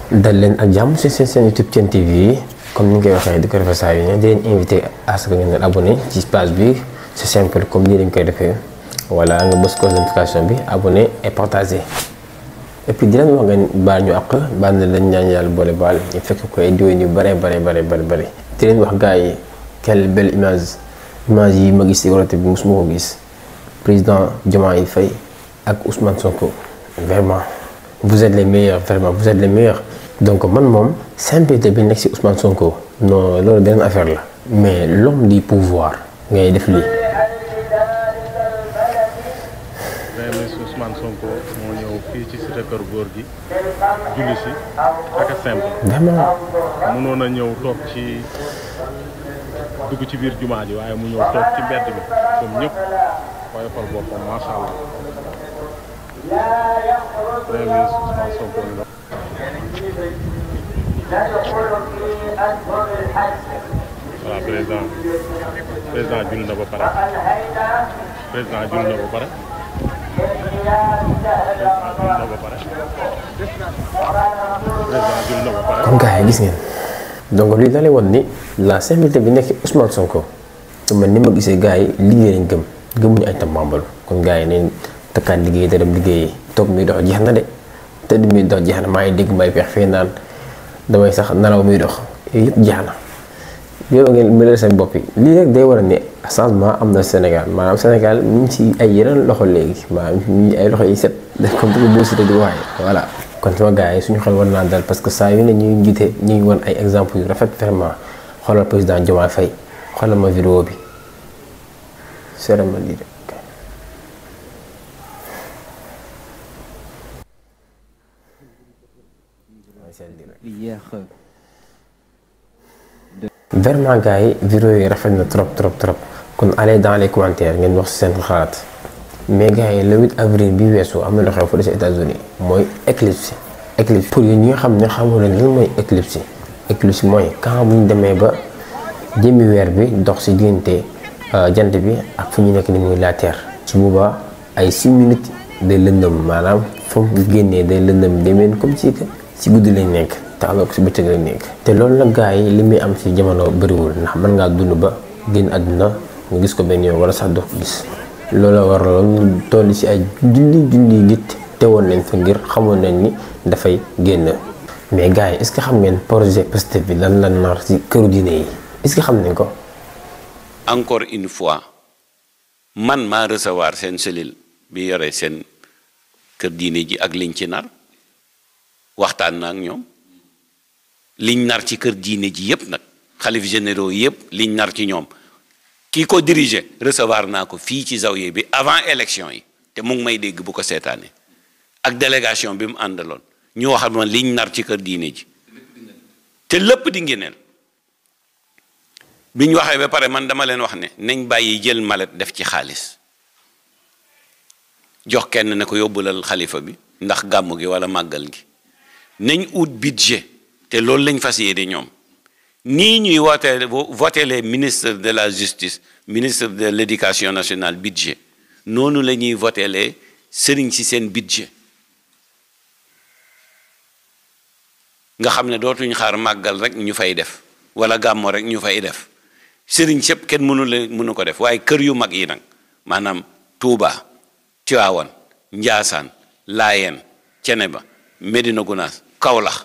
dal leen ak jàmm si seen seen YouTube Sen TV comme ni nga koy waxee di ko defee saa yu ne di leen invité à ce que ngeen abonné ci page bi c'est simple comme nii dañ koy defee voilà nga bës cloche de notification bi abonné et partagé et puis di leen wax ngeen baal ñu àq baal na leen ñaan yàlla boole baal ñu fekk ko ay diwén yu bare bare bare bare bare di leen wax gars yi quelle belle image image yi ma gis ci wolote bi mosuma ko gis président Diomaye Faye ak Ousmane Sonko vraiment vous êtes les meilleurs vraiment vous êtes les meilleurs donc man moom simplicité bi nekk ci Ousmane Sonko non loolu beneen affaire la mais l'homme du pouvoir ngay def lii. ministre Ousmane Sonko moo ñëw fii ci cité kër góor gi julli si ak a simple vraiment mënoon a ñëw toog ci dugg ci biir jumaa ji waaye mu ñëw toog ci mbedd bi comme ñëpp waaye xool boppam macha allah premier ministre Ousmane Sonko ñu wax voilà président président julli na ba pare président julli na ba pare président julli na ba pare président julli na ba pare comme gars yi gis ngeen donc lii da lay won ni la simplicité bi nekk Ousmane Sonko te man ni ma gisee gars yi liggéey lañ gëm gëmuñu ay tambambalu kon gars yi nañ takkaat liggéey te dem liggéeyi toog muy dox jeex na de tëdd muy dox jeex na maa ngi dégg mbay peex fii naan damay sax nelaw muy dox yooyu yëpp jeex na yow ngeen mënal seen bopp yi lii rek day war a ne changement am na Sénégal maanaam Sénégal mu ngi ci ay yeneen loxo léegi maanaam ñu ay loxo yi set comme ni ko Bou Siteu di waxee voilà. kon sama gars yi suñu xel war naa dal parce que saa yu ne ñuy njiite ñu ngi woon ay exemple yu rafet vraiment xoolal président Diomaye Faye xoolal ma vidéo bi cérémonie de Hier, euh, vraiment gars yi vidéo yi rafet na trop trop trop kon allez dans les commentaires ngeen wax seen xalaat mais gars yi le 8 avril bi weesu am na lu xew fële ci États-Unis mooy éclipse éclipse pour yéen ñi nga xam ne xamu leen lan mooy éclipse éclipse mooy quand bu ñu demee ba jëmmi weer bi dox ci diggante jant bi ak fu ñu nekk ni muy la terre su boobaa ay 6 minutes day lëndëm maanaam fu mu génnee day lëndëm demeen comme ci ci guddi lañ nekk te alors ci bëccëg lañ nekk te loolu nag gars yi li muy am ci jamono bëriwul ndax mën ngaa dund ba génn àdduna nga gis ko benn yoon wala sax doo ko gis loolu la waraloon ñu toll ci ay junni junni nit teewoon nañ fa ngir xamoon nañ ni dafay génn mais gars yi est-ce que xam ngeen projet Pastef bi lan la nar ci këru diine yi est-ce que xam nañ ko. encore une fois man maa recevoir seen cellule bi yore seen kër diine ji ak liñ ci nar waxtaan na ak ñoom liñ nar ci kër diine ji yépp nag xalif généraux yépp liñ nar ci ñoom kii ko diriger recevoir naa ko fii ci zawiya bi avant élection yi te mu ngi may dégg bu ko seetaanee ak délégation bi mu àndaloon ñu waxal ma liñ nar ci kër diine ji te lépp di ngeneel bi ñu waxee ba pare man dama leen wax ne nañ bàyyi jël malet def ci xaalis jox kenn ne ko yóbbulal xalifa bi ndax gàmm gi wala màggal gi nañ ut budget te loolu lañ fas yéene ñoom nii ñuy wootee voté les ministres de la justice ministre de l'éducation nationale budget noonu la ñuy voté les sëriñ si seen budget nga xam ne dootuñ xaar màggal rek ñu fay def wala gàmmo rek ñu fay def sëriñ sëpp kenn mënu la mënu ko def waaye kër yu mag yi nag maanaam Touba Tivaouane Njaasaan Laayeen Ceneba Medina Gunaas Kawlax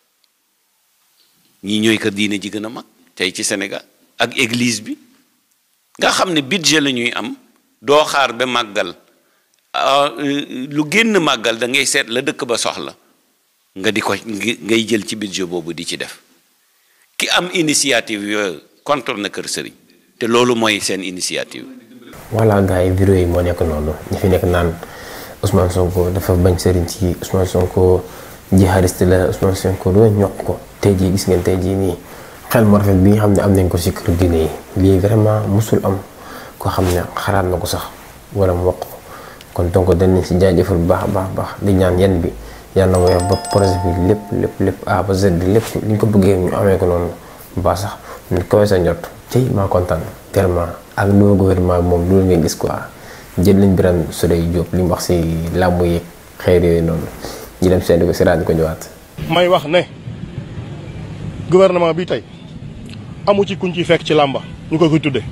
ñii ñooy kër diine ji gën a mag tey ci Sénégal ak église bi nga xam ne budget la ñuy am doo xaar ba màggal lu génn màggal da ngay seet la dëkk ba soxla nga di ko ngay jël ci budget boobu di ci def ki am initiative yooyu contre na kër sëriñ te loolu mooy seen initiative voilà gars yi vidéo yi moo nekk noonu ñi fi nekk naan Ousmane Sonko dafa bañ sëriñ ci Ousmane Sonko jihadiste la Ousmane Sonko doo ñokk ko tey jii gis ngeen tey jii nii xel mu rafet bi nga xam ne am nañ ko ci kër diine yi lii vraiment musul am koo xam ne xalaat na ko sax wala mu wax ko kon donc dañ nañ ci jaajëfal bu baax a baax baax di ñaan yan bi yàlla na woyof ba projet bi lépp lépp lépp A ba Z lépp li ñu ko bëggee ñu amee ko noonu ba sax ñu koy sa njot tey maa kontaan tellement ak nouveau gouvernement bi moom loolu ngay gis quoi jël nañ Birame Souleye Diop li mu wax ci làmb yeeg xeer yooyu noonu ñu dem seetlu ko si rajo ko ñëwaat. may wax ne gouvernement bi tey amu ci kuñ ciy fekk ci làmba ñu koy koy tudde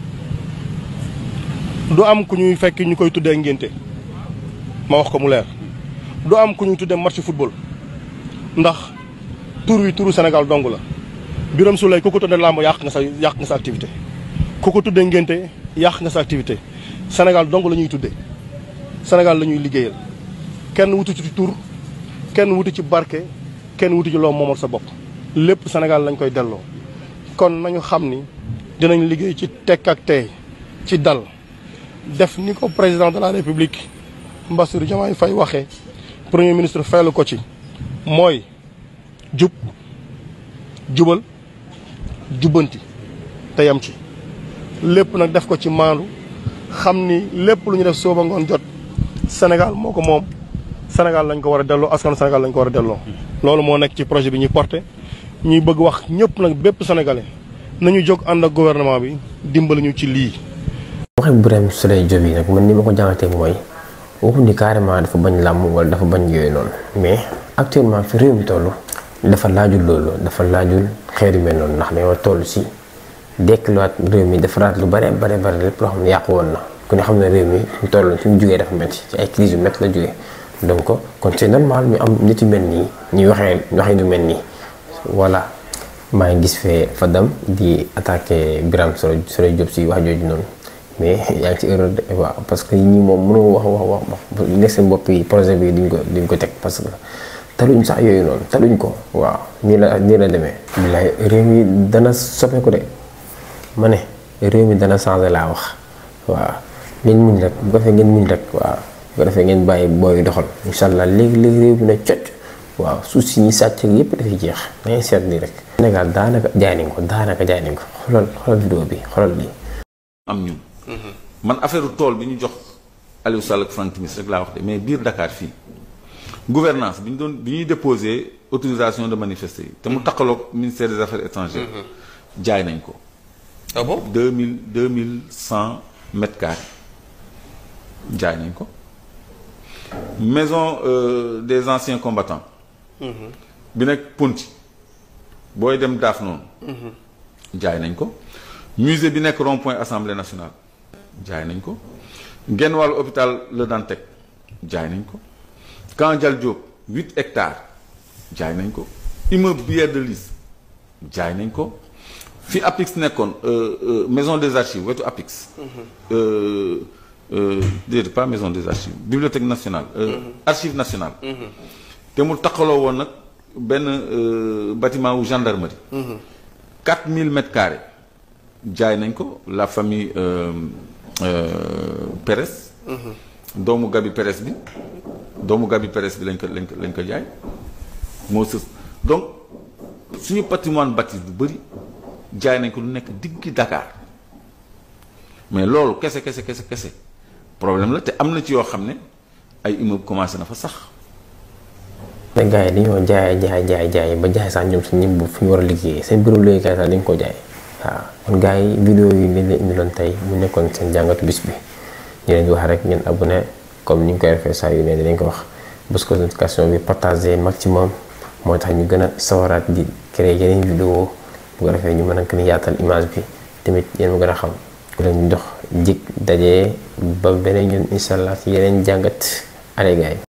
du am ku ñuy fekk ñu koy tuddee ngénte ma wax ko mu leer du am ku ñuy tuddee match football ndax tur wi turu Sénégal dong la Birame Souleye ku ko tuddee làmb yàq nga sa yàq nga sa activité ku ko tuddee ngénte yàq nga sa activité Sénégal dong la ñuy tuddee Sénégal la ñuy liggéeyal kenn wutu ci tur kenn wutu ci barke kenn wutu ci loo moomal sa bopp lépp Sénégal lañ koy delloo kon nañu xam ni dinañ liggéey ci tekk ak tey ci dal def ni ko président de la république Bassirou Diomaye Faye waxee premier ministre faylu ko ci mooy jub jubal jubbanti te yam ci lépp nag def ko ci maandu xam ni lépp lu ñu def sooba ngoon jot Sénégal moo ko moom Sénégal lañ ko war a delloo askan Sénégal lañ ko war a delloo. loolu moo nekk ci projet bi ñuy porté ñuy bëgg wax ñëpp nag bépp sénégalais nañu jóg ànd ak gouvernement bi dimbali ñu ci lii. waxe Birame Souleye Diop yi nag man ni ma ko jàngatee mooy waxu ni carrément dafa bañ làmm wala dafa bañ yooyu noonu mais actuellement fi réew mi toll dafa laajul loolu dafa laajul xeer yu mel noonu ndax dañoo toll si dekkiluwaat réew mi defaraat lu bare bare bare lépp loo xam ne yàqu woon na ku ne xam ne réew mi ñu toll fi mu jógee dafa métti ci ay crise yu métti la jógee donc kon c'est normal ñu am nit yu mel nii ñuy waxee waxee du mel nii voilà maa ngi gis fee Fadam di attaqué Birame Souleye Diop si wax jooju noonu mais yaa ngi ci erreur de waaw parce que ñi moom mënoo wax wax wax nekk seen bopp yi projet bi duñ ko duñ ko teg parce que taluñ sax yooyu noonu taluñ ko waaw nii la nii la demee. bilaay réew mi dana soppeeku de ma ne réew mi dana changé laa wax waaw ngeen muñ rek bu ko defee ngeen muñ rek waaw bu ko defee ngeen bàyyi booy doxal incha allah léegi léegi réew mi na cocc waaw suuf si ñi sàcc yëpp dafay jeex da ngay seet nii rek. Sénégal daanaka jaay nañ ko daanaka jaay nañ ko xoolal xoolal vidéo bi xoolal lii. am ñun. man affaire tool bi ñu jox Aliou Sall ak Franck Timis rek laa wax de mais biir Dakar fii gouvernance bi ñu doon bi ñuy déposé autorisation de manifester yi te mu taqaloog ministère des affaires étrangères jaay nañ ko ah bon deux mille deux mille cent mètres carrés jaay nañ ko maison euh, des anciens combattants bi nekk Ponti booy dem daaf noonu jaay nañ ko musée bi nekk rond point assemblée nationale jaay nañ ko genn wàllu hôpital Le Dantec jaay nañ ko Camp Dial Diop huit hectares jaay nañ ko immeuble Pierre de Lys jaay nañ ko fi APIX nekkoon maison des archives wetu APIX déedéet pas maison des archives bibliothèque nationale archive nationale te mu taqaloo woon nag benn bâtiment wu gendarmerie quatre mille mètres carrés jaay nañ ko la famille Pérez. doomu Gabi Pérez bi doomu Gabi Pérez bi lañ ko lañ ko lañ ko jaay moo sës donc suñu patrimoine bâti bu bëri jaay nañ ko lu nekk diggi Dakar mais loolu kese kese kese kese problème la te am na ci yoo xam ne ay immeuble commencé na fa sax. te gars yi dañoo jaay jaay jaay jaay ba jaay sax ñoom si ñim bu fi ñu war a liggéeyee seen bureau liggéeykaay sax dañ ko jaay. waaw kon gars yi vidéo yi lañ leen indiloon tey mu nekkoon seen jàngatu bis bi ñu leen di wax rek ngeen abonné comme ni ñu koy defee saa yu ne dinañ ko wax bës ko notification bi partagé maximum moo tax ñu gën a sawaraat di créer yeneen vidéo bu ko defee ñu mën a gën a yaatal image bi tamit yéen mu gën a xam ku leen dox jig dajee ba beneen yoon incha allah ci yeneen jàngat ale gars yi